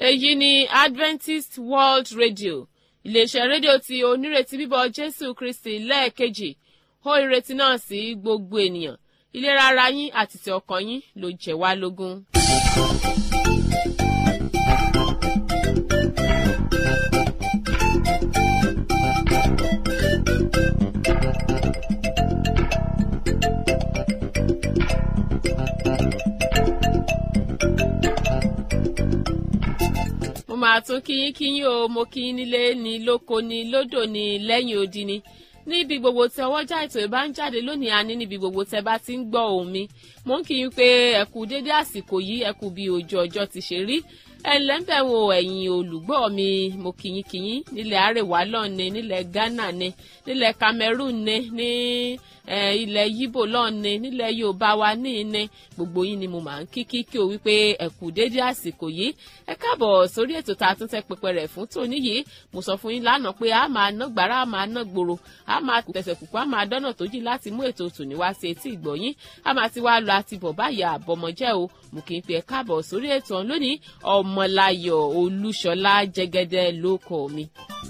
èyí ni adventist world radio iléeṣẹ́ rédíò tí onírètí bíbọ̀ jésù kristi lẹ́ẹ̀kejì hó ìrètí náà sí gbogbo ènìyàn ìlera ara yín àti ti ọkàn yín ló jẹ́ wá lógún. mo máa tún kíyín kíyín o mo kíyín nílé ní lóko ní lódò ní lẹ́yìn odi ni níbi gbogbo tí ọwọ́jà ètò ìbá ń jáde lónìí àní níbi gbogbo tẹ bá ti ń gbọ́ ohùn mi mo ń kíyín pé ẹ̀kú dédé àsìkò yìí ẹ̀kú bí ojú ọjọ́ ti ṣe rí ẹ̀ǹlẹ́ ń bẹ̀ wo ẹ̀yin olùgbọ́ mi mo kíyín kíyín nílẹ̀ àrèwá lọ́ọ̀ni nílẹ̀ ghana ni nílẹ̀ cameroon ni ní ilẹ̀ yíbò lọ́ọ̀ni nílẹ̀ yorùbá wa ní ní gbogbo yín ni mo máa ń kí kí kí o wípé ẹ̀kú dédé àsìkò yìí ẹ káàbọ̀ sórí ètò tá a tún tẹ́ pẹpẹ rẹ̀ fún tòní yìí mo sọ fún yín lánàá pé a máa ná gbàrà a máa ná gbòòrò a máa tẹ̀sẹ̀ kùkú a máa dọ́nà tó jì láti mú ètò tòní wá sí etí ìgbọ̀yín a máa ti wá lọ àti bọ̀ báyìí àbọ̀mọ̀jẹ́ o mo kì í pe ẹ káàbọ̀ sórí ètò ọ̀hún lónìí ọmọláyọ̀ olúṣọlá jẹgẹdẹ ló kọ mi.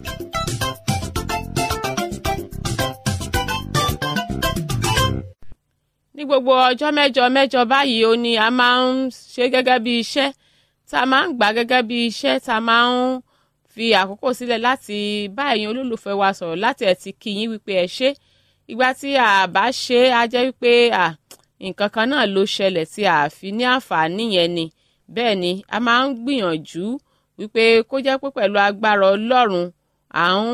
ní gbogbo ọjọ́ mẹ́jọ mẹ́jọ báyìí ó ní a máa ń ṣe gẹ́gẹ́ bí iṣẹ́ tá a máa ń gbà gẹ́gẹ́ bí iṣẹ́ tá a máa ń fi àkókò sílẹ̀ láti bá ẹ̀yin olólùfẹ́ wa sọ̀rọ̀ láti ẹ̀ ti kí yín wípé ẹ ṣé ìgbà tí a bá ṣe á jẹ́ wípé nǹkan kan náà ló ṣẹlẹ̀ tí a fi ní àǹfààní yẹn ni bẹ́ẹ̀ ni a máa ń gbìyànjú wípé kó jẹ́ pé pẹ̀lú agbára ọlọ́run à ń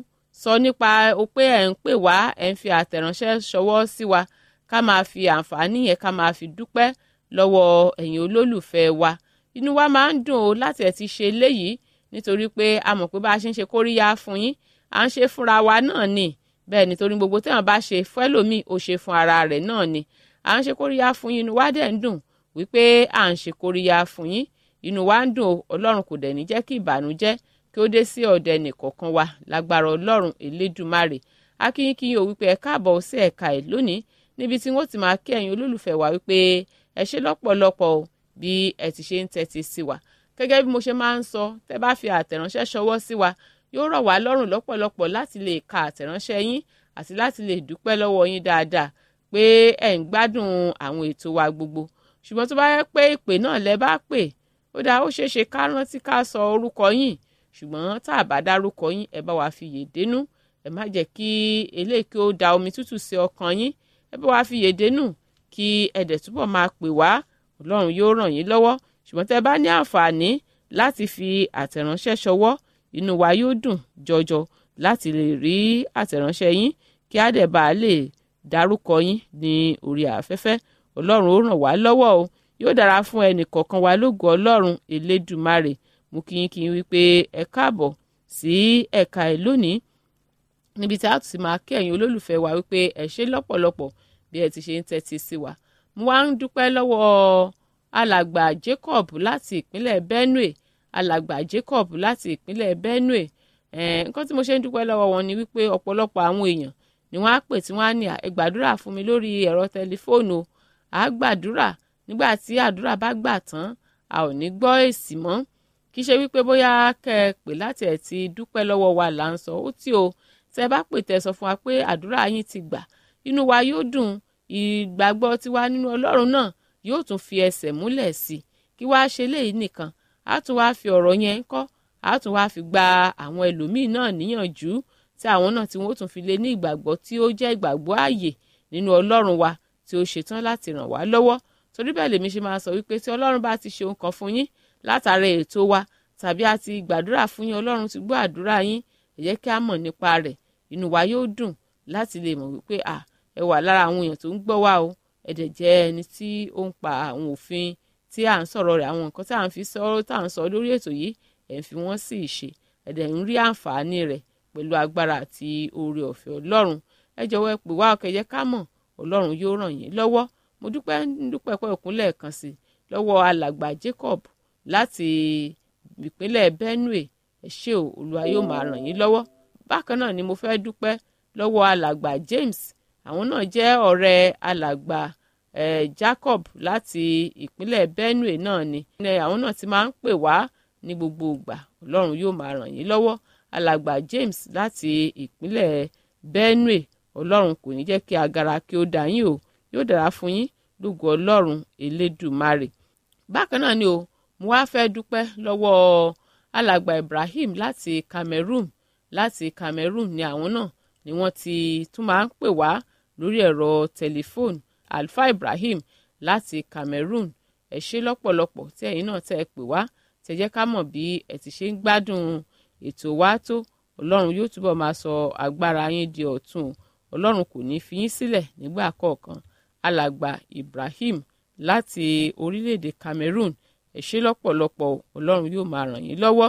sọ nípa o pé ẹ̀ ń pè wá ẹ̀ ń fi àtẹ̀ránṣẹ́ ṣọwọ́ sí wa ká máa fi àǹfààní yẹn ká máa fi dúpẹ́ lọ́wọ́ ẹ̀yin olólùfẹ́ wa inú wa máa ń dùn o láti ẹ̀ ti ṣe léyìí nítorí pé a mọ̀ pé bá a ṣe ń ṣe kóríyá fún yín à ń ṣe fúnra wa náà ni bẹ́ẹ̀ nítorí gbogbo téèyàn bá ṣe fẹ́lòmíì ó ṣe fún ara rẹ̀ náà ni à ń ṣe kóríyá fún yín inú wa dẹ̀ ń dùn wípé à ń ṣe kóríyá fún yín inú wa ń dùn o ọlọ́run kò dẹ̀ ní jẹ́ kí ìbànújẹ́ kí ó dé sí ọ̀dẹ nìkọ̀ọ̀kan wa lágbára ọlọ́run elédùmarè akínyínkínyín o wípé ẹ káàbọ̀ sí ẹ̀ka ẹ̀ lónìí níbi tí wọ́n ti máa kí ẹ̀yin olólùfẹ́ wa wípé ẹ ṣe lọ́pọ̀lọpọ̀ o bí ẹ ti ṣe ń tẹ́tí sí wa gẹ́gẹ́ bí mo ṣe máa ń sọ tẹ́ bá fi àtẹ̀ránṣẹ́ ṣọwọ́ sí wa yóò rọ̀ wá lọ́rùn lọ́pọ̀lọpọ̀ láti lè ka àtẹ̀ránṣẹ́ yín àti láti lè dúpẹ́ lọ́wọ́ yín dáadáa pé ẹ̀ ń gbádùn àwọn ètò wa gbogbo ṣùgbọ́n tó bá yẹ pé ìpè náà lẹ bá pè ó dáa ó ṣeé ṣe ká rántí ká sọ orúkọ yín ṣùgbọ́n tá a bá dárúkọ yín ẹ bá wa fi yè dénú ẹ má jẹ́ kí eléyìí kí ó da omi tútù sí ọkàn yín ẹ bá wa fi yè dénú kí ẹ̀dẹ̀ túbọ̀ máa pè wá ọlọ́run yóò ràn yín lọ́wọ́ ṣùgbọ́n tẹ́ bá ní àǹfààní láti fi àtẹ̀ránṣẹ́ ṣọwọ́ inú wa yóò dùn jọjọ láti lè rí àtẹ̀ránṣẹ́ yín kí á dẹ̀ bá a lè dárúkọ yín ní orí afẹ́fẹ́ ọlọ́run ó ràn wá lọ́wọ́ o yóò dára fún ẹnì kọ̀ọ̀kan wa lógo ọlọ́run elédùmarè mú kí yín kí yín wípé ẹ káàbọ̀ sí ẹ̀ka ẹ̀ lónìí níbi tí a tún ti máa kí ẹ̀yin olólùfẹ́ wa wípé ẹ ṣé lọ́pọ̀lọpọ̀ bí ẹ ti ṣe ń tẹ́tí sí wa mo wá ń dúpẹ́ lọ́wọ́ alàgbà Jacob láti ìpínlẹ̀ Benue alàgbà Jacob láti ìpínlẹ̀ Benue nǹkan tí mo ṣe ń dúpẹ́ lọ́wọ́ wọn ni wípé ọ̀pọ̀lọpọ̀ àwọn èèyàn ni wọ́n á pè tí wọ́n á ní ẹ gbàdúrà fún mi lórí ẹ̀rọ tẹlifóònù à gbàdúrà nígbà tí àdúrà bá gbà tán a ò ní gbọ́ èsì mọ́ kì í ṣe wípé bóyá kẹ́ ẹ pè láti ẹ̀ ti dúpẹ́ lọ́wọ́ wa là ń sọ ó tí o tẹ́ bá pè tẹ́ sọ fún wa pé àdúrà yín ti gbà inú wa yóò dùn ìgbàgbọ́ tiwa nínú ọlọ́run náà yóò tún fi ẹsẹ̀ múlẹ̀ sí i kí wàá ṣe léyìí nìkan á tún wáá fi ọ̀rọ̀ yẹn kọ́ á tún wáá fi gba àwọn ẹlòmíín náà níyànjú tí àwọn náà tí wọ́n tún fi lé ní ìgbàgbọ́ tí ó jẹ́ ìgbàgbọ́ ààyè nínú ọlọ́run wa tí ó ṣetán láti ràn wá lọ́wọ́ torí bẹ́ẹ̀ lèmi ṣe máa sọ wípé tí ọlọ́run bá ti ṣe ohun kan fún yín látara ètò wa tàbí a ti gbàdúrà fún yín ọlọ́run ti gbọ́ àdúrà yín ẹ jẹ́ kí a mọ̀ nípa rẹ̀ inú wa yóò dùn láti lè mọ̀ wípé à ẹ wà lára àwọn èèyàn tó ń gbọ́ wa o ẹ̀dẹ̀ jẹ́ ẹni tí ó ń pa àwọn òfin tí à ń sọ̀rọ̀ rẹ̀ àwọn nǹkan tí à ń fi sọ̀rọ̀ tá à ń sọ lórí ètò yìí ẹ̀ ń fi wọ́n sí ìṣe ẹ̀dẹ̀ ń rí àǹfààní rẹ̀ pẹ̀lú agbára àti oore ọ̀fẹ́ ọlọ́run ẹ jọ̀wọ́ ẹ pè wá ọkẹ́ yẹ ká mọ̀ ọlọ́run yóò ràn yín lọ́wọ́ mo dúpẹ́ dúpẹ́ pẹ́ òkúnlẹ̀ kan sí lọ́wọ́ alàgbà Jacob láti ìpínlẹ̀ Benue ẹ ṣé o olúwa yóò máa ràn yín lọ́wọ́ bákan náà ni mo fẹ́ dúpẹ́ lọ́wọ́ alàgbà James àwọn náà jẹ́ ọ̀rẹ́ alàgbà eh, Jacob láti ìpínlẹ̀ Benue náà ni àwọn náà ti máa ń pè wá ní gbogbo ìgbà ọlọ́run yóò máa ràn yín lọ́wọ́ alàgbà James láti ìpínlẹ̀ Benue ọlọ́run kò ní jẹ́ kí agara kí ó dà yín o yóò dára fún yín lógo ọlọ́run elédùmarè bákan náà ni o mo wá fẹ́ dúpẹ́ lọ́wọ́ alàgbà Ibrahim láti Cameroon láti Cameroon ni àwọn náà ni wọ́n ti tún máa ń pè wá lórí ẹ̀rọ tẹlifóònù Alfa Ibrahim láti Cameroon ẹ ṣé lọ́pọ̀lọpọ̀ tí ẹ̀yin náà tẹ́ ẹ pè wá tẹ́ jẹ́ ká mọ̀ bí ẹ ti ṣe ń gbádùn ètò wa tó ọlọ́run yóò túbọ̀ máa sọ agbára yín di ọ̀tun ọlọ́run kò ní fi yín sílẹ̀ nígbà kọ̀ọ̀kan alàgbà Ibrahim láti orílẹ̀-èdè Cameroon ẹ ṣé lọ́pọ̀lọpọ̀ ọlọ́run yóò máa ràn yín lọ́wọ́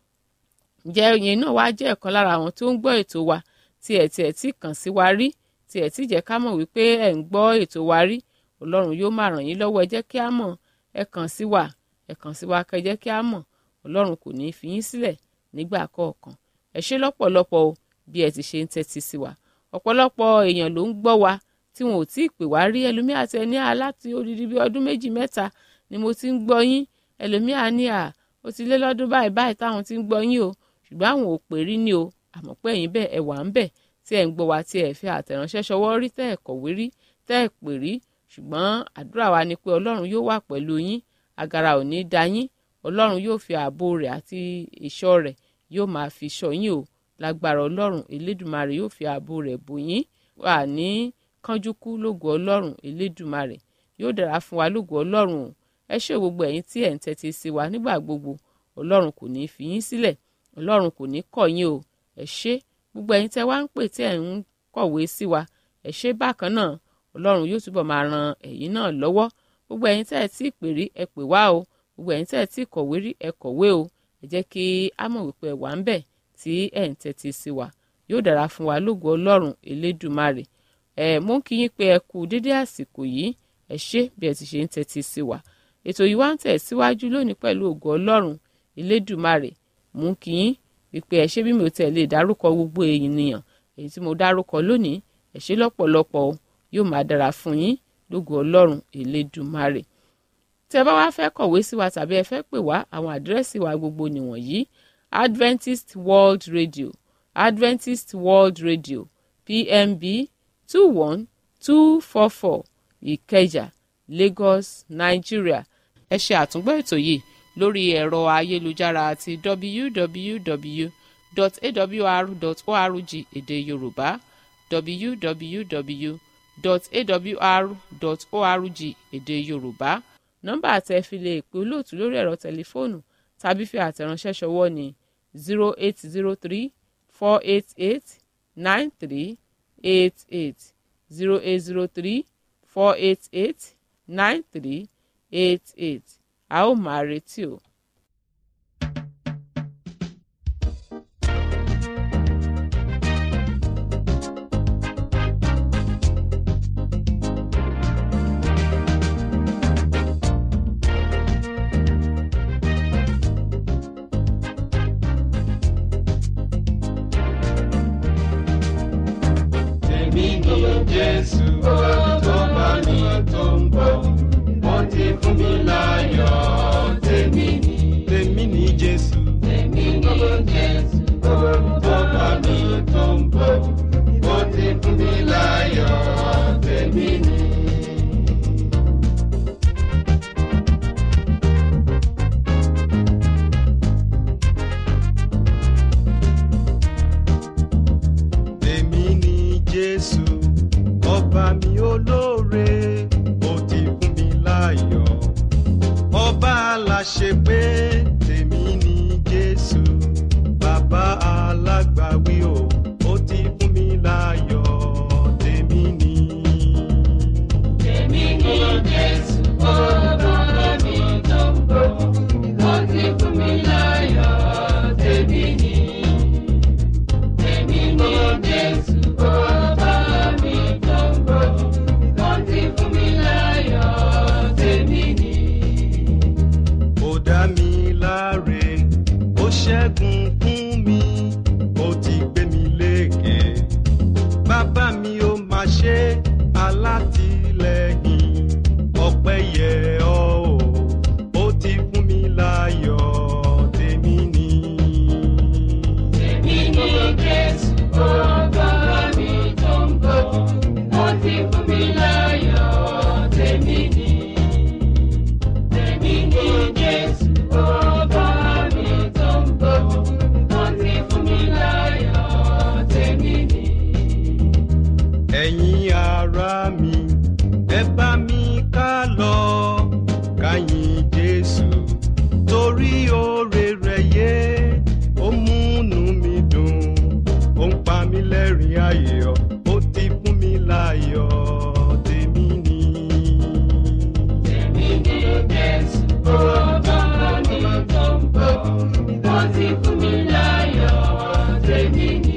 ǹjẹ́ yẹn náà wá jẹ́ ọ̀kan lára àwọn tó ń gbọ́ ètò wa tí ẹ̀ tí ẹ̀ tí kàn sí wa rí tí ẹ̀ tí jẹ́ ká mọ̀ wípé ẹ̀ ń gbọ́ ètò wa rí ọlọ́run yóò máa ràn yín lọ́wọ́ ẹ jẹ́ kí á mọ̀ ẹ kàn sí wa ẹ kàn sí wa kẹ́ jẹ́ kí á mọ̀ ọlọ́run kò ní í fi yín sílẹ̀ nígbà kọ̀ọ̀kan ẹ ṣé lọ́pọ̀lọpọ̀ o bí ẹ ti ṣe ń tẹ́tí sí wa ọ̀pọ̀lọpọ̀ èèyàn ló ń gbọ́ wa tí wọn ò tí ì pè wá rí ẹlòmíà tẹ ní à láti odidi bí ọdún méjì mẹ́ta ni mo ti ń gbọ́ yín ẹlòmíà ní à ó ti lé lọ́dún báyìí báyìí táwọn ti ń gbọ́ yín o ṣùgbọ́n àwọn ò pè rí ni o àmọ́ pé ẹ̀yin bẹ́ẹ̀ ẹ wà ń bẹ̀ tí ẹ̀ ń gbọ́ wa tí ẹ̀ fi àtẹ̀ránṣẹ́ ṣọwọ́ rí tẹ́ ẹ̀ kọ̀wé rí tẹ́ ẹ̀ pè rí ṣùgbọ́n àdúrà wa ni pé ọlọ́run yóò wà pẹ̀lú yín agara ò ní da yín ọlọ́run yóò fi ààbò rẹ̀ àti ìṣọ́ rẹ̀ yóò máa fi ṣọ́ yín o lágbára ọlọ́run elédùmarè yóò fi ààbò rẹ̀ bò yín wà ní kánjú kú lógo ọlọ́run elédùmarè yóò dára fún wa lógo ọlọ́run o ẹ ṣé gbogbo ẹ̀yin tí ẹ̀ ń tẹ́tí sí wa nígbà gbogbo ọlọ́run kò ní í fi yín sílẹ̀ ọlọ́run kò ní kọ̀ yín o ẹ ṣé gbogbo ẹ̀yin tẹ́ wá ń pè tí ẹ̀ ń kọ̀wé sí wa ẹ ṣé bákan náà ọlọ́run yóò túbọ̀ máa ran ẹ̀yin náà lọ́wọ́ gbogbo ẹ̀yin tẹ́ ẹ tí pè rí ẹ pè wá o gbogbo ẹ̀yin tẹ́ ẹ tí kọ̀wé rí ẹ kọ̀wé o ẹ jẹ́ kí á mọ̀ wípé ẹ wà ń bẹ̀ tí ẹ̀ ń tẹ́tí sí wa yóò dára fún wa lógo ọlọ́run elédùmarè ẹ mú kí yín pé ẹ kú dédé àsìkò yìí ẹ ṣé bí ẹ ti ṣe ń tẹ́tí sí wa ètò yìí wá ń tẹ̀ síwájú lónìí pẹ̀lú ògo ọlọ́run elédùmarè mú kí yín wípé ẹ ṣé bí mi ò tẹ̀ lè dárúkọ gbogbo ènìyàn èyí tí mo dárúkọ lónìí ẹ ṣé lọ́pọ̀lọpọ̀ yóò máa dára fún yín lógo ọlọ́run elédùmarè tí ẹ bá wá fẹ́ kọ̀wé sí wa tàbí ẹ fẹ́ pè wá àwọn àdírẹ́sì wa gbogbo nìwọ̀nyí Adventist World Radio Adventist World Radio PMB two one two four four Ìkẹjà Lagos Nigeria ẹ ṣe àtúngbọ́ ètò yìí lórí ẹ̀rọ ayélujára àti www.awr.org èdè Yorùbá www.awr.org èdè Yorùbá nọ́mbà àtẹ fi lè pè olóòtú lórí ẹ̀rọ tẹlifóònù tàbí fi àtẹ̀ránṣẹ́ ṣọwọ́ ní zero eight zero three four eight eight nine three eight eight zero eight zero three four eight eight nine three eight eight a ó máa retí o. Èmi ni Jésù tó bá mi tó ń bọ̀. Wọ́n ti fún mi láyọ̀. Tèmi ni. Tèmi ni Jésù. Tèmi ni Jésù tó bá mi tó ń bọ̀. Wọ́n ti fún mi láyọ̀. Tèmi ni. Èmi ni Jésù, ọba mi olóore, ó ti fún mi láyọ̀. Ọba aláṣẹ pé tèmi ni Jésù, bàbá alágbàwí o, ó ti fún mi láyọ̀. Tèmi ni. Èmi ni Jésù, ọba mi tó ń bọ̀, ó ti fún mi láyọ̀, tèmi ni. Èmi ni Jésù, ọba mi tó ń bọ̀, ó ti fún mi láyọ̀, tèmi ni. ó dá mi láre ó ṣẹ́gun fún mi ó ti gbé mi lékè bàbá mi ó máa ṣe alátìlẹ́yìn ọpẹ́ yẹ ọ́ o ó ti fún mi láyọ̀ rí oore rẹ̀ yé ó múnú mi dùn ó ń pa mí lẹ́rìn ayọ̀ ó ti fún mi láyọ̀ tèmi ni. Èmi ni Jésù, ọba mi tó ń bọ̀. Wọ́n ti fún mi láyọ̀, tèmi ni.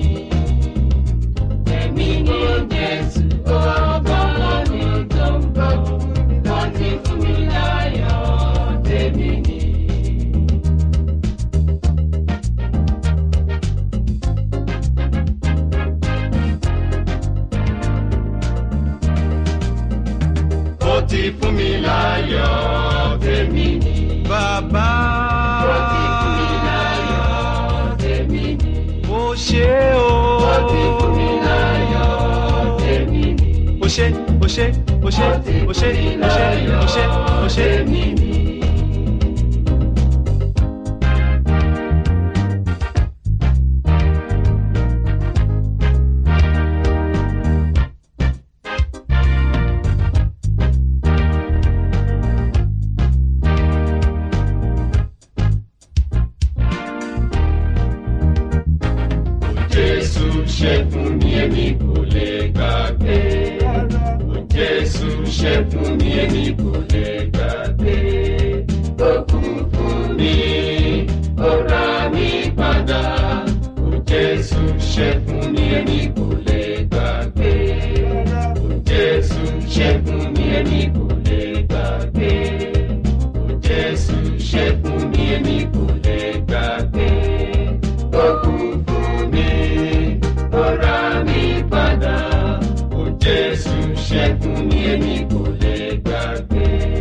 Èmi ni Jésù, ọba mi tó ń bọ̀. Wọ́n ti fún mi láyọ̀, tèmi ni. ó ti fún mi láyọ̀ tèmi ni. bàbá Ó ti fún mi láyọ̀, tèmi ni. ó ṣe o. Ó ti fún mi láyọ̀, tèmi ni. ó ṣe ó ṣe ó ṣe ó ṣe ó ṣe ó ṣe ó ṣe. tèmi ni. Jésù ṣe fún mi èmi kò lè gbàgbé. Ó Jésù ṣe fún mi èmi kò lè gbàgbé. Ó kú fún mi, ó rà mí padà. Ó Jésù ṣe fún mi èmi kò lè gbàgbé. Ó Jésù ṣe fún mi èmi kò lè gbàgbé. Ó Jésù ṣe fún mi èmi kò lè gbàgbé. Ó kú fún mi, ó rà mí padà. Ó Jésù ṣe fún mi èmi kò lè gbàgbé.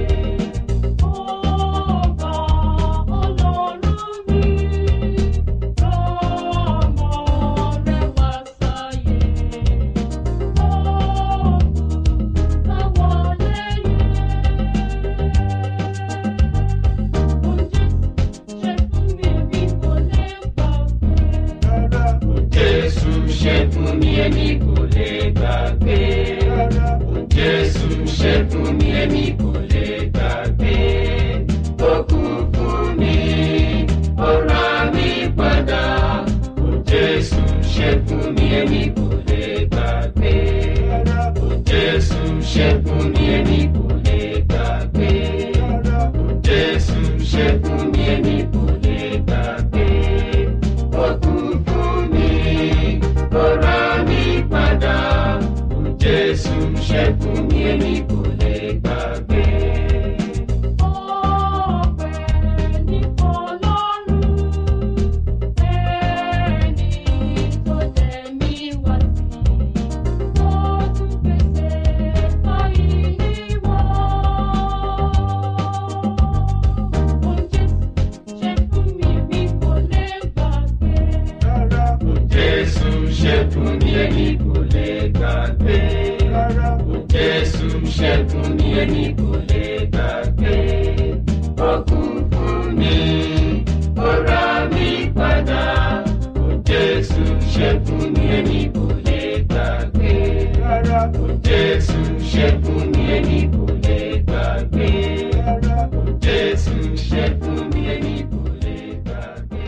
Ọba Ọlọ́run mi, ọmọ rẹ̀ wá sáyé. Ọ̀gùn táwọn lẹ́yìn. Oúnjẹ ṣe fún mi bí kò lè gbàgbé. Ó Jésù ṣe fún mi èmi kò lè gbàgbé. Ó Jésù ṣe fún mi èmi kò lè gbàgbé. Ó kú fún mi, ó rà mí padà. Ó Jésù ṣe fún mi èmi kò lè gbàgbé. Ó Jésù ṣe fún mi èmi kò lè gbàgbé. Ó Jésù ṣe fún mi èmi kò lè gbàgbé. Ó kú fún mi, ó rà mí padà. Ó Jésù ṣe fún mi èmi kò lè gbàgbé. Ọpẹ́ ní fọ́lọ́run, ẹni tó jẹ́ mi wá sí. Ó tún pèsè fáyìlì wọn. Oúnjẹ ṣe fún mi bí kò lè gbàgbé. Ó Jésù ṣe fún mi èmi kò lè gbàgbé. Ó Jésù ṣe fún mi èmi kò lè gbàgbé. Ó kú fún mi, ó rà mí padà. Ó Jésù ṣe fún mi èmi kò lè gbàgbé. Ó Jésù ṣe fún mi èmi kò lè gbàgbé. Ó Jésù ṣe fún mi èmi kò lè gbàgbé.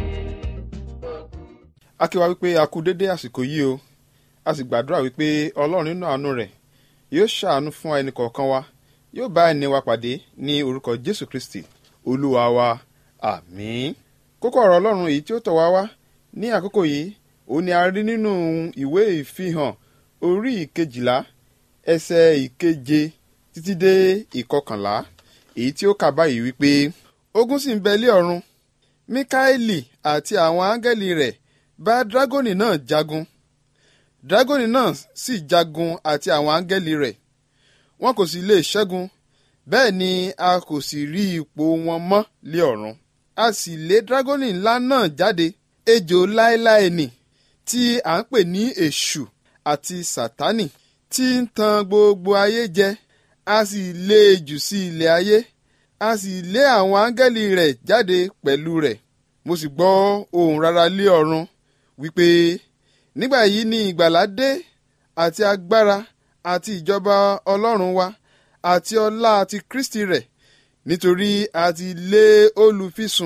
a kí wa wípé a kú dédé àsìkò yìí o a sì gbàdúrà wípé ọlọ́run nínú àánú rẹ̀ yóò ṣàánú fún ẹnì kọ̀ọ̀kan wa yóò bá ẹni wa pàdé ní orúkọ jésù kristi olúwa wa àmín kókó ọ̀rọ̀ ọlọ́run èyí tí ó tọ̀ wá wá ní àkókò yìí òun ni a rí nínú ìwé ìfihàn orí ìkejìlá ẹsẹ̀ ìkeje títí dé ìkọkànlá èyí tí ó kà báyìí wípé ogun sì ń bẹ lé ọ̀run mikaeli àti àwọn áńgẹ́lì rẹ̀ bá dragoni náà jagun dragoni náà sì jagun àti àwọn áńgẹ́lì rẹ̀ wọn kò sì lè ṣẹ́gun bẹ́ẹ̀ ni a kò sì rí ipò wọn mọ́ lé ọ̀run a sì lé dragoni ńlá náà jáde ejò láéláé nì tí à ń pè ní èṣù àti sátánì tí ń tan gbogbo ayé jẹ a sì lé e jù sí ilẹ̀ ayé a sì lé àwọn áńgẹ́lì rẹ̀ jáde pẹ̀lú rẹ̀ mo sì gbọ́ ohùn rara lé ọ̀run wípé nígbà yìí ni ìgbàlà dé àti agbára àti ìjọba ọlọ́run wa àti ọlá àti kristi rẹ̀ nítorí a ti lé olùfisùn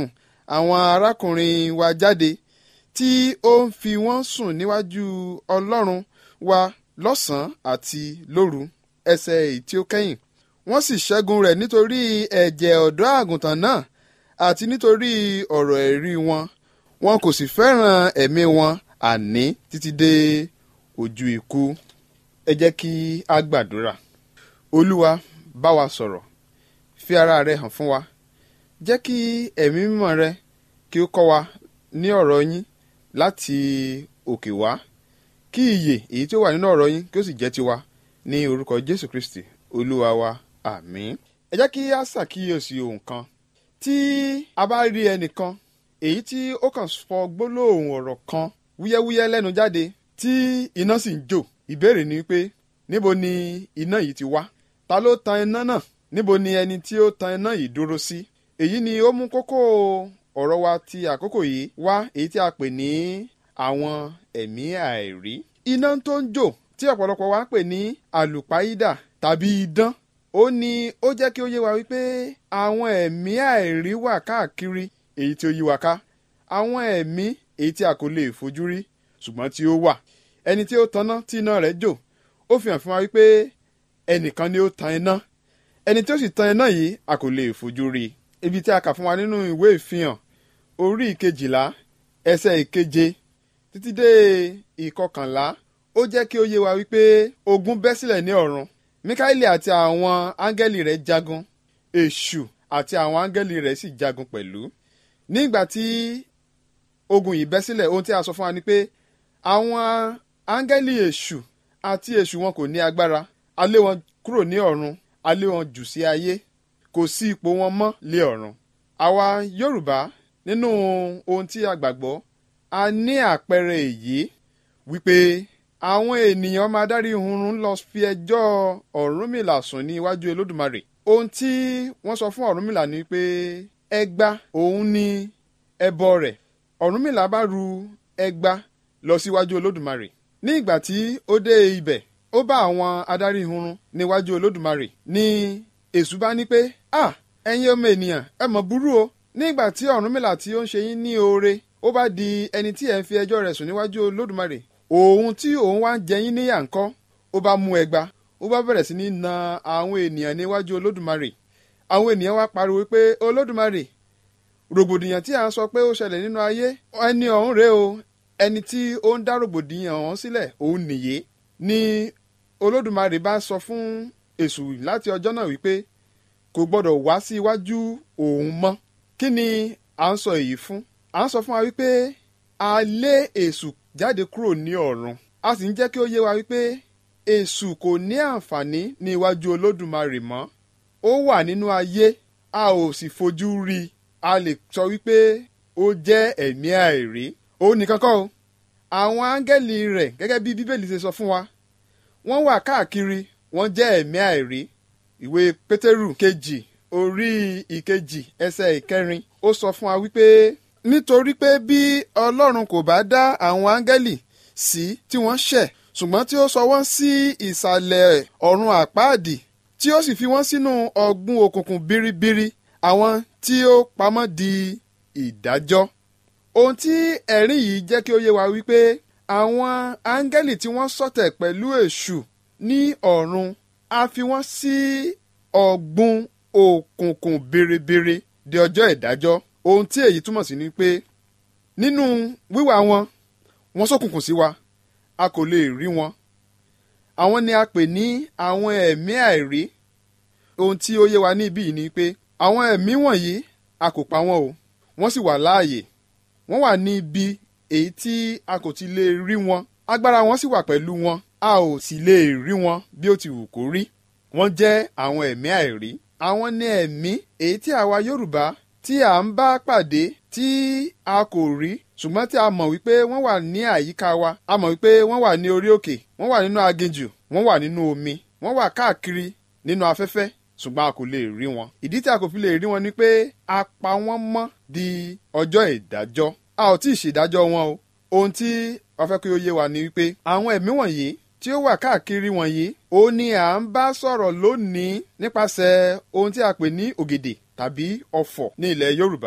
àwọn arákùnrin wa jáde tí ó ń fi wọ́n sùn níwájú ọlọ́run wa lọ́sàn-án àti lóru ẹsẹ̀ èyí tí ó kẹ́yìn wọ́n sì ṣẹ́gun rẹ̀ nítorí ẹ̀jẹ̀ ọ̀dọ́ àgùntàn náà àti nítorí ọ̀rọ̀ ẹ̀rí wọn wọn kò sì fẹ́ràn ẹ̀mí wọn àní títí dé ojú ikú ẹ jẹ́ kí a gbàdúrà olúwa bá wa sọ̀rọ̀ fi ara rẹ hàn fún wa jẹ́ kí ẹ̀mí mímọ́ rẹ kí ó kọ́ wa ní ọ̀rọ̀ yín láti òkè wá kí ìyè èyí tí ó wà nínú ọ̀rọ̀ yín kí ó sì jẹ́ tiwa ní orúkọ jésù kristi olúwa wa àmín. ẹ jẹ́ kí a ṣàkíyèsí ohun kan tí a bá rí ẹnìkan èyí tí ó kàn fọ gbólóhùn ọ̀rọ̀ kan wúyẹ́wúyẹ́ lẹ́nu jáde tí iná sì ń jò ìbéèrè ni pé níbo ni iná yìí ti wá ta ló tan iná náà níbo ni ẹni tí ó tan iná yìí dúró sí èyí ni ó mú kókó ọ̀rọ̀ wa ti àkókò yìí wá èyí tí a pè ní àwọn ẹ̀mí àìrí iná tó ń jò tí ọ̀pọ̀lọpọ̀ wa ń pè ní àlùpàídà tàbí idán ó ní ó jẹ́ kí ó yé wa wípé àwọn ẹ̀mí àìrí wà káàkiri èyí tí ó yí wa ká àwọn ẹ̀mí èyí tí a kò lè fojú rí ṣùgbọ́n tí ó wà ẹni tí ó tanná tí iná rẹ̀ jò ó fi hàn fún wa wípé ẹnìkan ni ó tan iná ẹni tí ó sì tan iná yìí a kò lè fojú rí ibi tí a kà fún wa nínú ìwé ìfihàn orí ìkejìlá ẹsẹ̀ ìkeje títí dé ìkọkànlá ó jẹ́ kí ó yé wa wípé ogun bẹ́ sílẹ̀ ní ọ̀run mikaeli àti àwọn áńgẹ́lì rẹ̀ jagun èṣù àti àwọn áńgẹ́lì rẹ̀ sì jagun pẹ̀lú nígbà tí ogun yìí bẹ́ sílẹ̀ ohun tí a sọ fún wa ni pé àwọn áńgẹ́lì èṣù àti èṣù wọn kò ní agbára a lé wọn kúrò ní ọ̀run a lé wọn jù sí ayé kò sí ipò wọn mọ́ lé ọ̀run àwa yorùbá nínú ohun tí a gbàgbọ́ a ní àpẹẹrẹ èyí wípé àwọn ènìyàn máa dárí hunrun lọ fi ẹjọ́ ọ̀rúnmìlà sùn ní iwájú olódùmarè ohun tí wọ́n sọ fún ọ̀rúnmìlà ni pé ẹgbà òun ni ẹbọ rẹ̀ ọ̀rúnmìlà bá ru ẹgbà lọ síwájú olódùmarè ní ìgbà tí ó dé ibẹ̀ ó bá àwọn adarí hunrun níwájú olódùmarè ní èṣù bá ní pé à ẹ̀yin ọmọ ènìyàn ẹ mọ̀ burú o ní ìgbà tí ọ̀rúnmìlà tí ó ń ṣe yín ní oore ó bá di ẹni tí ẹ̀ ń fi ẹjọ́ rẹ̀ sùn níwájú olódùmarè òun tí òun wá ń jẹ yín níyà ńkọ́ ó bá mú ẹgba ó bá bẹ̀rẹ̀ sí ní na àwọn ènìyàn níwájú olódùmarè àwọn ènìyàn wá pariwo pé olódùmarè rògbòdìyàn tí à ń sọ pé ó ṣẹlẹ̀ nínú ayé ẹni ọ̀hún rèé o ẹni tí ó ń dá rògbòdìyàn ọ̀hún sílẹ̀ òun nìyé ni olódùmarè bá sọ fún èṣù láti ọjọ́ náà wípé kò gbọ́dọ̀ wá sí iwájú òun mọ́ kí ni à ń sọ èyí fún à ń sọ fún wa wípé a lé èṣù jáde kúrò ní ọ̀run a sì ń jẹ́ kí ó yé wa wípé èṣù kò ní àǹfààní ní iwájú olódùmarè mọ́ ó wà nínú ayé a ò sì fojú rí i a lè sọ wípé ó jẹ́ ẹ̀mí àìrí òun nìkan kọ́ o àwọn áńgẹ́lì rẹ̀ gẹ́gẹ́ bí bíbélì ṣe sọ fún wa wọ́n wà káàkiri wọ́n jẹ́ ẹ̀mí àìrí ìwé pétérù kejì orí ìkejì ẹsẹ̀ ìkẹrin ó sọ fún wa wípé nítorí pé bí ọlọ́run kò bá dá àwọn áńgẹ́lì sí tí wọ́n ṣẹ̀ ṣùgbọ́n tí ó sọ wọ́n sí ìsàlẹ̀ ọ̀run àpáàdì tí ó sì fi wọ́n sínú ọ̀gbun òkùnkùn biribiri àwọn tí ó pamọ́ di ìdájọ́ ohun tí ẹ̀rín yìí jẹ́ kí ó yé wa wípé àwọn áńgẹ́lì tí wọ́n ṣọ̀tẹ̀ pẹ̀lú èṣù ní ọ̀run a fi wọ́n sí ọ̀gbun òkùnkùn biribiri di ọjọ́ ìdájọ́ ohun tí èyí túmọ̀ sí ni pé nínú wíwà wọn wọ́n ṣókùnkùn sí wa a kò lè rí wọn àwọn ni a pè ní àwọn ẹ̀mí àìrí ohun tí ó yé wa ní ibí yìí ni pé àwọn ẹ̀mí wọ̀nyí a kò pa wọ́n o wọ́n sì wà láàyè wọ́n wà ní ibi èyí tí a kò ti lè rí wọn agbára wọn sì wà pẹ̀lú wọn a ò sì lè rí wọn bí ó ti wù kó rí wọ́n jẹ́ àwọn ẹ̀mí àìrí àwọn ní ẹ̀mí èyí tí àwa Yorùbá tí à ń bá pàdé tí a kò rí ṣùgbọ́n tí a mọ̀ wípé wọ́n wà ní àyíká wa a mọ̀ wípé wọ́n wà ní orí òkè wọ́n wà nínú aginjù wọ́n wà nínú omi wọ́n wà káàkiri nínú afẹ́fẹ́ ṣùgbọ́n a kò lè rí wọn. ìdí tí a kò fi lè rí wọn ni pé a pa wọ́n mọ́ di ọjọ́ ìdájọ́ a ò tí ì ṣèdájọ́ wọn o. ohun tí wọ́n fẹ́ kí ó yé wa ni wípé àwọn ẹ̀mí wọ̀nyí tí ó wà káàkiri wọ̀nyí ó ní à ń bá sọ̀rọ̀ lónìí nípasẹ̀ ohun tí a pè ní ògèdè tàbí ọ̀fọ̀ ní ilẹ̀ Yorùbá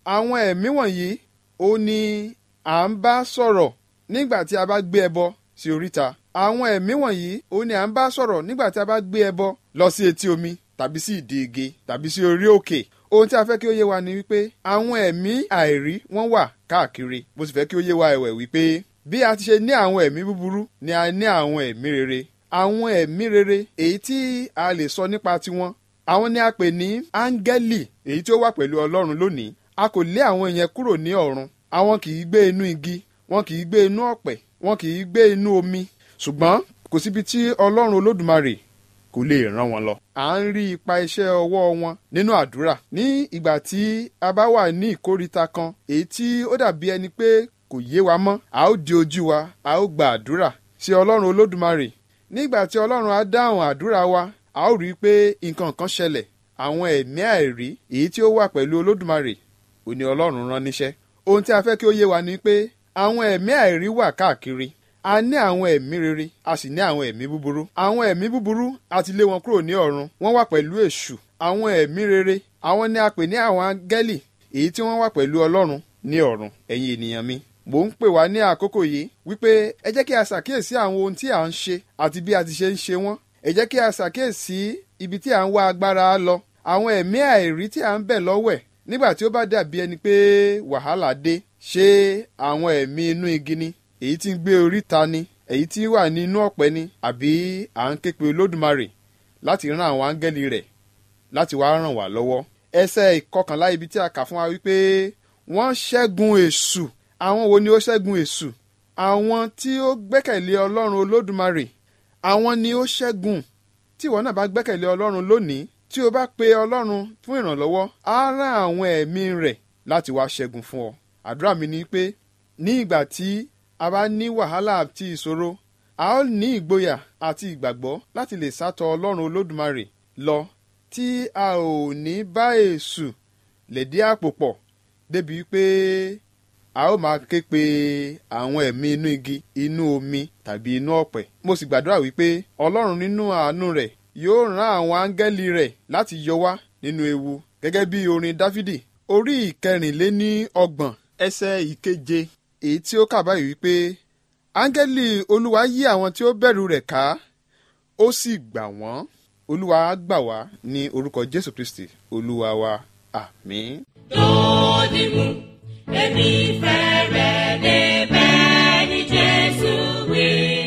àwọn ẹ̀mí wọ̀nyí ó ní à ń bá sọ̀rọ̀ nígbà tí a bá gbé ẹbọ sí oríta àwọn ẹ̀mí wọ̀nyí ó ní à ń bá sọ̀rọ̀ nígbà tí a bá gbé ẹbọ lọ sí etí omi tàbí sí ìdí igi tàbí sí orí òkè ohun tí a fẹ́ kí ó yé wa ni wípé àwọn ẹ̀mí àìrí wọ́n wà káàkiri mo sì fẹ́ kí ó yé wa ẹ̀wẹ̀ wípé bí a ti ṣe ní àwọn ẹ̀mí búburú ni a ní àwọn ẹ̀mí rere àwọn ẹ̀mí rere èyí tí a lè sọ nípa tiwọn àwọn ni a pè ní áńgẹ́lì èyí tí ó wà pẹ̀lú ọlọ́run lónìí a kò lé àwọn yẹn kúrò ní ọ̀run àwọn kì í gbé inú igi wọn kì í gbé inú ọ̀pẹ̀ wọn kì í gbé inú omi ṣùgbọ́n kò síbi tí ọlọ́run olódùmarè kò lè ràn wọ́n lọ. à ń rí ipa iṣẹ́ ọwọ́ wọn nínú àdúrà ní ìgbà tí a bá wà ní ìkóríta kan èyí tí ó dàbí ẹni pé kò yé wa mọ́ a ó di ojú wa a ó gba àdúrà sí ọlọ́run olódùmarè nígbà tí ọlọ́run á dáhùn àdúrà wa a ó rí i pé nǹkan kan ṣẹlẹ̀ àwọn ẹ̀mí àìrí èyí tí ó wà pẹ̀lú olódùmarè ò ní ọlọ́run rán níṣẹ́ ohun tí a fẹ́ kí ó yé wa ni pé àwọn ẹ̀mí àìrí wà káàkiri a ní àwọn ẹ̀mí rere a sì ní àwọn ẹ̀mí búburú àwọn ẹ̀mí búburú a ti lé wọn kúrò ní ọ̀run wọ́n wà pẹ̀lú èṣù àwọn ẹ̀mí rere àwọn ni a pè ní àwọn áńgẹ́lì èyí tí wọ́n wà pẹ̀lú ọlọ́run ní ọ̀run ẹ̀yin ènìyàn mi mò ń pè wá ní àkókò yìí wípé ẹ jẹ́ kí a ṣàkíyèsí àwọn ohun tí à ń ṣe àti bí a ti ṣe ń ṣe wọ́n ẹ jẹ́ kí a ṣàkíyèsí ibi tí à ń wá agbára lọ àwọn ẹ̀mí àìrí tí à ń bẹ̀ lọ́wẹ̀ nígbà tí ó bá dàbí ẹni pé wàhálà dé ṣé àwọn ẹ̀mí inú igi ni èyí tí ń gbé oríta ni èyí tí wà ní inú ọ̀pẹ ni àbí à ń ké pe olódùmarè láti rán àwọn áńgẹ́lì rẹ̀ láti wá ràn wá lọ́wọ́ ẹsẹ̀ ìkọkànlá ibi tí a kà fún wa wípé wọ́n ṣẹ́gun èṣù àwọn wo ni ó ṣẹ́gun èṣù àwọn tí ó gbẹ́kẹ̀lé ọlọ́run olódùmarè àwọn ni ó ṣẹ́gun tí ìwọ náà bá gbẹ́kẹ̀lé ọlọ́run lónìí tí o bá pe ọlọ́run fún ìrànlọ́wọ́ á rán àwọn ẹ̀mí rẹ̀ láti wá ṣẹ́gun fún ọ àdúrà mi ni pé ní ìgbà tí a bá ní wàhálà àti ìṣòro a ó ní ìgboyà àti ìgbàgbọ́ láti lè sátọ ọlọ́run olódùmarè lọ tí a ò ní bá èṣù lẹ̀dí àpò pọ̀ débi pé a ó máa ké pe àwọn ẹ̀mí inú igi inú omi tàbí inú ọ̀pẹ̀ mo sì gbàdúrà wípé ọlọ́run nínú àánú rẹ̀ yóò rán àwọn áńgẹ́lì rẹ̀ láti yọ wá nínú ewu gẹ́gẹ́ bí orin dáfídì orí ìkẹrìnléní ọgbọ̀n ẹsẹ̀ ìkeje èyí tí ó kà báyìí wípé áńgẹ́lì olúwa yí àwọn tí ó bẹ̀rù rẹ̀ ká ó sì gbà wọ́n olúwa á gbà wá ní orúkọ jésù kristi olúwa wa àmín. lòdì mú èmi fẹ́rẹ̀ débẹ̀ ní jésù wí.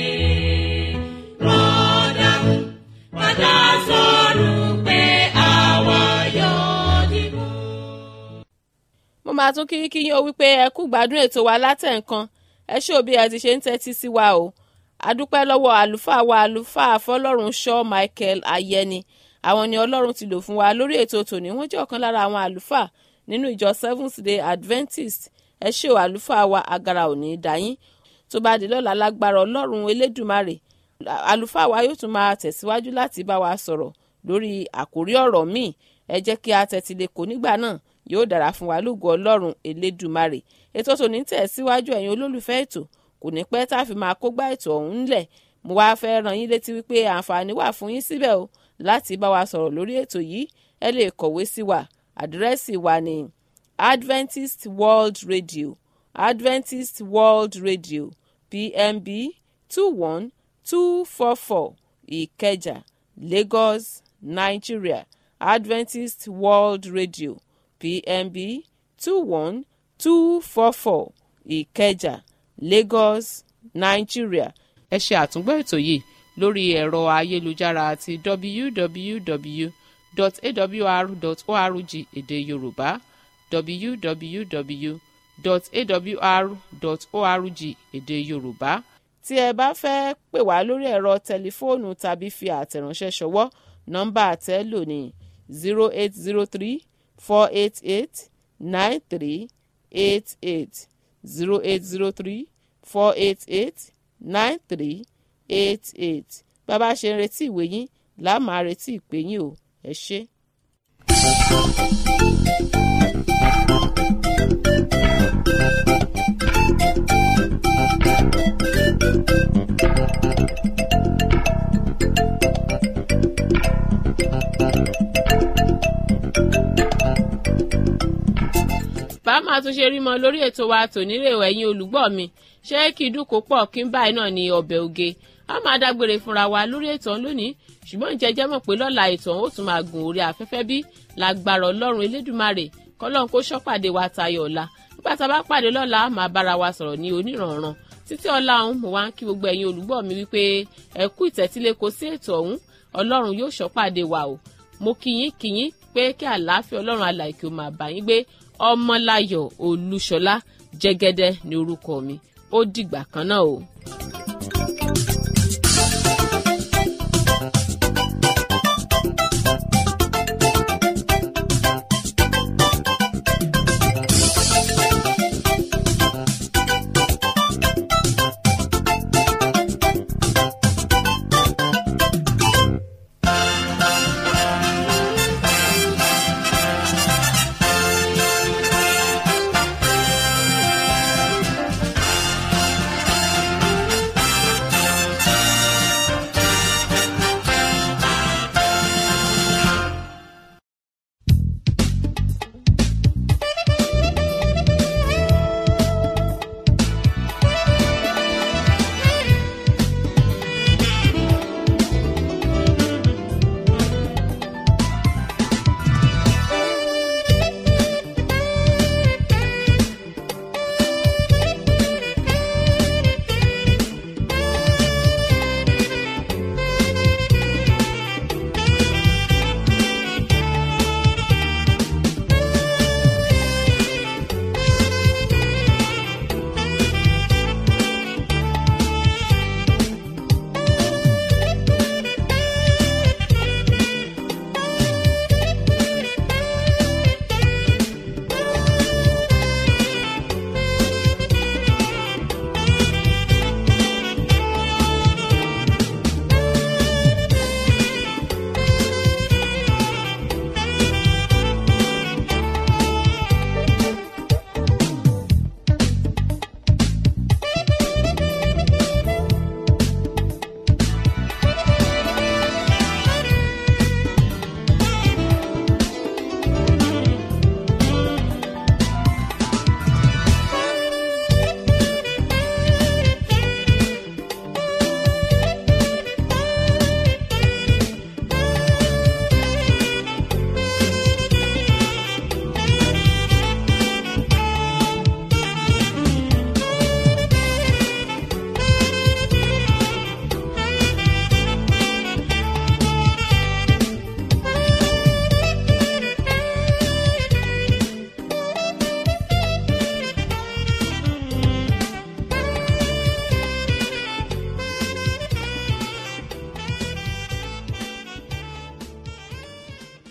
rọ́dà mú padà sọ̀rọ̀ pé àwa yóò dìbò. mo máa tún kí kí yín o wípé ẹ kú gbádùn ètò wa látẹ̀ǹkan ẹ ṣé òbí ẹ ti ṣe ń tẹ́tí sí wa o adúpẹ́ lọ́wọ́ àlùfáà wa àlùfáà fọlọ́run shaw michael ayẹni àwọn ni ọlọ́run ti lò fún wa lórí ètò tòní wọ́n jẹ́ ọ̀kan lára àwọn àlùfáà nínú ìjọ seventh day adventist ẹ ṣé o àlùfáà wa agara òní dàyín tó bá di lọ́la lágbára ọlọ́run elédùmarè àlùfáà wa yóò tún máa tẹ̀síwájú láti bá wa sọ̀rọ̀ lórí àkórí ọ̀rọ̀ míì ẹ jẹ́ kí a tẹ́tí lè kó nígbà náà yóò dára fún wa lógo ọlọ́run elédùmarè ètò tòní tẹ̀síwájú ẹ̀yin olólùfẹ́ ètò kò ní pẹ́ tá a fi máa kógbá ètò ọ̀hún ńlẹ̀ mo wá fẹ́ ràn yín létí wípé àǹfààní wà fún yín síbẹ̀ o láti bá wa sọ̀rọ̀ lórí ètò yìí ẹ lè kọ̀wé sí wa àdírẹ́sì wa ní adventist world radio adventist world radio pmb two one two four four ìkẹjà lagos nigeria adventist world radio pmb two one two four four ìkẹjà lagos nigeria. ẹ ṣe àtúngbọ́ ètò yìí lórí ẹ̀rọ ayélujára àti www.awr.org èdè yorùbá www.awr.org èdè yorùbá tí ẹ bá fẹ́ pè wá lórí ẹ̀rọ tẹlifóònù tàbí fi àtẹ̀ránṣẹ́ ṣọwọ́ nọ́mbà àtẹ́lò ní zero eight zero three four eight eight nine three eight eight zero eight zero three four eight eight nine three eight eight bàbá ṣe ń retí ìwé yín làá máa retí ìpè yín o ẹ ṣé. bá máa tún ṣe rí mọ lórí ètò wa tònílé ẹ̀yin olùgbọ́ mi ṣé kí dúkò pọ̀ kí n báyìí náà ní ọbẹ̀ oge a máa dágbére fúnra wa lórí ètò ọ̀hún lónìí ṣùgbọ́n ìjẹ́jẹ́ mọ̀ pé lọ́la ètò ọ̀hún ó tún máa gùn orí afẹ́fẹ́ bí lágbára ọlọ́run elédùmarè kọ́lọ́n kó ṣọ́pàdé wa tayọ̀ ọ̀la nígbà tá a bá pàdé lọ́la máa bára wa sọ̀rọ̀ ní onírànran títí ọ̀la ọ̀hún mo wá ń kí gbogbo ẹ̀yin olùgbọ́ mi wípé ẹ kú ìtẹ́tílé kò sí ètò ọ̀hún ọlọ́run yóò ṣọ́pàdé wa o mo kíyín kíyín pé kí àlàáfíà ọlọ́run alàìkè ó máa bá yín gbé ọmọláyọ̀ olúṣọlá jẹ́gẹ́dẹ́ ní orúkọ mi ó dìgbà kan náà o.